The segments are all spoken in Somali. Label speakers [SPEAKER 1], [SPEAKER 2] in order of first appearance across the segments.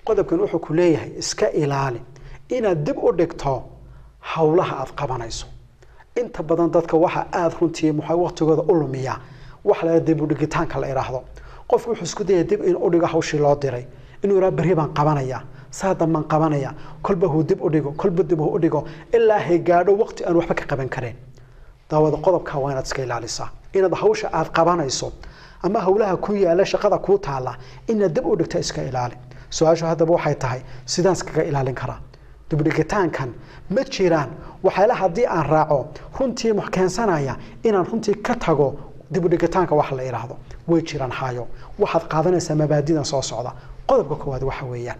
[SPEAKER 1] qodobkan wuxuu ku leeyahay iska ilaali inaad dib u dhigto howlaha aad qabanayso inta badan dadka waxa aada runtii muxuu waqtigooda u lumiya waxa la dib u dhigitaanka la idhaahdo qofku wuxuu isku dayaya dib in u dhigo hawshii loo diray inuu yidhaha berri baan qabanaya saa dambaan qabanaya kolba huu dib u dhigo kolba dib huu u dhigo ilaa hay gaadho waqti aan waxba ka qaban kareen daawada qodobka waa inaad iska ilaalisaa inaad hawsha aad qabanayso ama howlaha ku yaala shaqada kuu taala inaad dib u dhigta iska ilaali su-aashu haddaba waxay tahay sidaan iskaga ilaalin karaa dibdhigitaankan ma jiraan waxyaala haddii aan raaco runtii keensanaya inaan runtii ka tago dibudhigitaanka wax la idhaahdo way jiraan hayo waxaad qaadanaysaa mabaadidan soo socda qodobka koowaad waxa weeyaan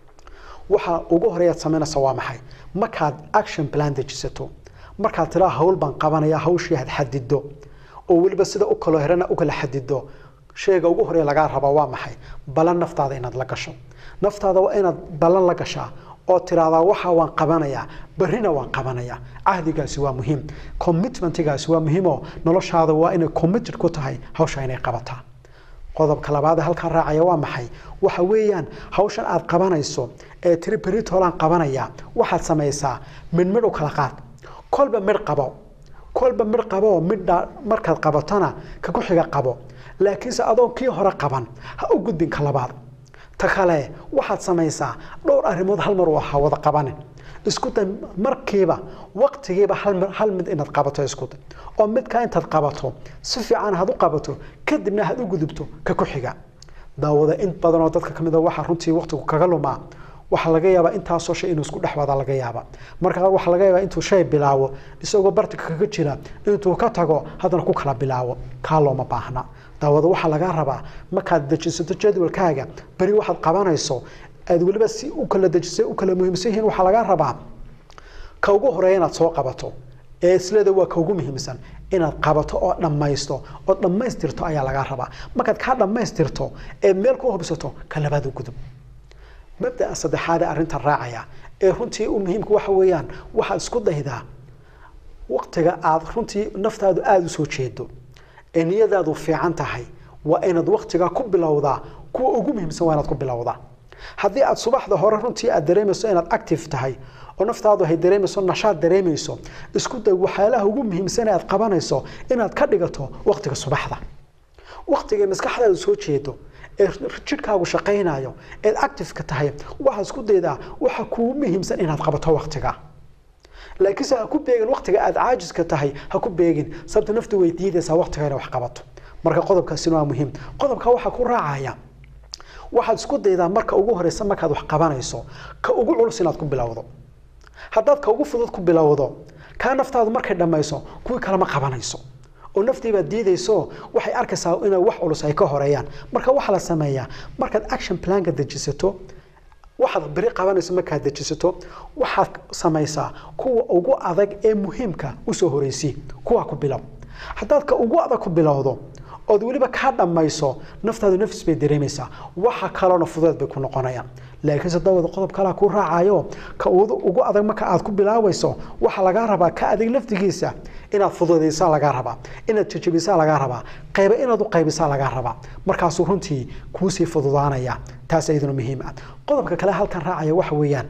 [SPEAKER 1] waxa ugu horeeyaad samaynaysa waa maxay markaad action plan dejisato markaad tiraa hawl baan qabanaya hawshii had xadido oo weliba sida u kalo herana u kala xadido sheega ugu horeeya lagaa rabaa waa maxay balan naftaada inaad la gasho naftaada waa inaad balan la gashaa oo tiraahdaa waxa waan qabanayaa berrina waan qabanayaa cahdigaasi waa muhiim commitmentigaasi waa muhiimoo noloshaada waa inay committed ku tahay hawsha inay qabataa qodobka labaad ee halkan raacaya waa maxay waxa weeyaan hawshan aad qabanayso ee tiri beritolaan qabanaya waxaad samaysaa midh midh u kala qaad kolba midh qabo kolba midh qabo midha markaad qabatona ka ku xiga qabo laakiinse adoon kii hore qaban ha u gudbin ka labaad ta kale waxaad samaysaa dhowr arrimood hal mar u ahaa wada qabanin isku day markiiba waqtigiiba hal mid inaad qabato isku day oo midkaa intaad qabato si fiican had u qabato kadibna had u gudubto ka ku xiga daawada in badan oo dadka kamid a waxaa runtii waqtigu kaga lumaa waxaa laga yaabaa intaasoo shay inuu isku dhex wada laga yaaba marka waxaa laga yaabaa intuu shay bilaabo isagoo bartika kaga jira intuu ka tago haddana ku kala bilaabo kaa looma baahna daawada waxaa lagaa rabaa markaad dejisato jadwalkaaga beri waxaad qabanayso aad weliba si u kala dejisay u kala muhiimsan yihiin waxaa lagaa rabaa ka ugu horeeya inaad soo qabato ee isleeda waa ka ugu muhiimsan inaad qabato oo dhammaysto oo dhammaystirto ayaa lagaa rabaa markaad kaa dhammaystirto ee meel ku hubsato ka labaad u gudub mabdaa saddexaad ee arrintan raacaya ee runtii u muhiimka waxa weeyaan waxaad isku daydaa waqtiga aad runtii naftaadu aada u soo jeedo ee niyadaadu fiican tahay waa inaad waqtiga ku bilowdaa kuwa ugu muhiimsan waa inaad ku bilowdaa haddii aad subaxda hore runtii aad dareemayso inaad active tahay oo naftaadu hay dareemayso nashaad dareemayso isku day waxyaalaha ugu muhiimsan ee aad qabanayso inaad ka dhigato waqtiga subaxda waqtiga maskaxdaadu soo jeedo ee jidhkaagu shaqaynayo eed activeka tahay waxaad isku daydaa waxa kugu muhiimsan inaad qabato waqtiga laakiinse ha ku beegin waqtiga aad caajiska tahay ha ku beegin sababta naftu way diidaysaa waqtiga inay wax qabato marka qodobkaasina waa muhiim qodobka waxaa ku raacaya waxaad isku daydaa marka ugu horeysa markaad wax qabanayso ka ugu culus inaad ku bilowdo haddaad ka ugu fudud ku bilowdo kaa naftaadu markay dhammayso kuwii kalema qabanayso oo naftiibaad diidayso waxay arkaysaa inay wax culus ay ka horeeyaan marka waxaa la sameeyaa markaad action planka dejisato waxaad beri qabanayso markaad dejisato waxaad samaysaa kuwa ugu adag ee muhiimka usoo horeysi kuwa ku bilow haddaad ka ugu adag ku bilowdo ood weliba kaa dhammayso naftaadu nafis bay dareemaysaa waxa kaloona fudeed bay ku noqonayaan laakiinse dawada qodob kalea ku raacayo ka ugu adag marka aad ku bilaabayso waxaa lagaa rabaa ka adag laftigiisa inaad fududaysaa lagaa rabaa inaad jajabisaa lagaa rabaa qayba inaad u qaybisaa lagaa rabaa markaasuu runtii kuusii fududaanaya taas iyaduna muhiim ah qodobka kale halkan raacaya waxa weeyaan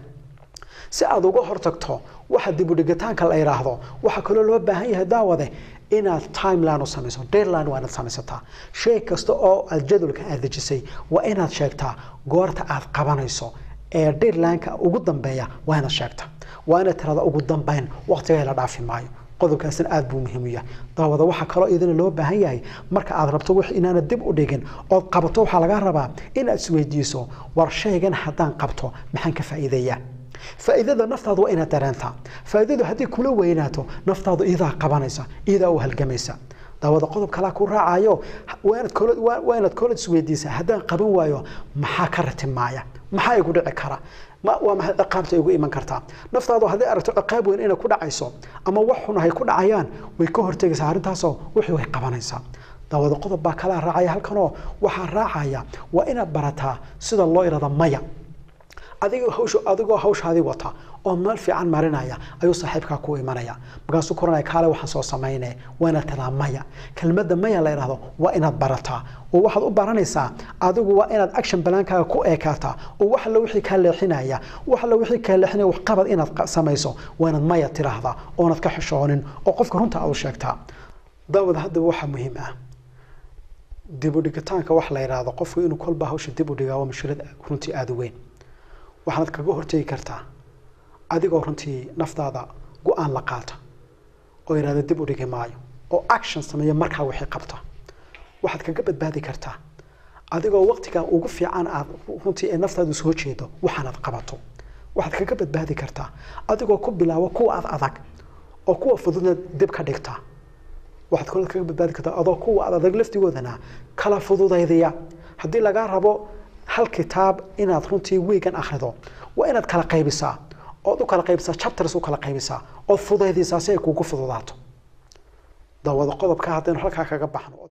[SPEAKER 1] si aad uga hortagto waxa dibudhigitaanka la yidhaahdo waxaa kaloo loo baahan yahay daawade inaad timeline u samayso deadline waa inaad samaysataa shay kasta oo aad jadwalka aad dejisay waa inaad sheegtaa goorta aad qabanayso ee deadlineka ugu dambeeya waa inaad sheegtaa waa inaad tirada ugu dambeyn waqtiga la dhaafi maayo qodobkaasina aad buu muhiim u yahay daawada waxaa kaloo idina loo baahan yahay marka aad rabto wix inaanad dib u dhigin ood qabato waxaa lagaa rabaa inaad isweydiiso war shaygan haddaan qabto maxaan ka faa'iideeyaa faa'iidada naftaadu waa inaad dareentaa faa'iidadu haddii kula weynaato naftaadu iyadaa qabanaysa iyadaa u halgamaysa daawada qodob kalaa ku raacayo waa inaad koolad isweydiisaa haddaan qaban waayo maxaa ka ratimaaya maxaa igu dhici kara waa maxay ciqaabta igu iman kartaa naftaadu hadday aragto ciqaab weyn inay ku dhacayso ama wax xun hay ku dhacayaan way ka hortegaysaa arrintaasoo wixii way qabanaysaa daawada qodob baa kalaa raacaya halkanoo waxaa raacaya waa inaad barataa sida loo irada maya adigoo hawsha adigoo hawshaadii wata oo meel fiican marinaya ayuu saaxiibkaa ku imanaya markaasuu koranaya kaale waxaan soo samayne waa inaad tiraa maya kelmadda maya la yidhahdo waa inaad barataa oo waxaad u baranaysaa adigu waa inaad action balaankaaga ku eekaataa oo wax alla wixii kaa leexinaya wax alla wixii kaa leexinaya wax qabad inaad samayso waa inaad maya tiraahdaa oonad ka xishoonin oo qofka runta aad u sheegtaa daawad haddaba waxaa muhiim ah dib u dhigitaanka wax la yidhaahdo qofku inuu kolba hawsha dib u dhigaa waa mushkilad runtii aada u weyn waxaanad kaga hortegi kartaa adigoo runtii naftaada go-aan la qaata oo yidhahda dib u dhigi maayo oo action sameeya markaa wixii qabta waxaad kaga badbaadi kartaa adigoo waqtigaa ugu fiican aad runtii ee naftaadu soo jeedo waxaanad qabato waxaad kaga badbaadi kartaa adigoo ku bilaabo kuwa ad adag oo kuwa fududna dib ka dhigta waxaad kaloo kaga badbaadi kartaa adoo kuwa ad adag laftigoodana kala fududaydiya haddii lagaa rabo hal kitaab inaad runtii wiigan akhrido waa inaad kala qaybisaa ood u kala qaybisaa chapters u kala qaybisaa ood fudaydisaa si ay kuugu fududaato dawada qodobka haddaynu halkaa kaga baxno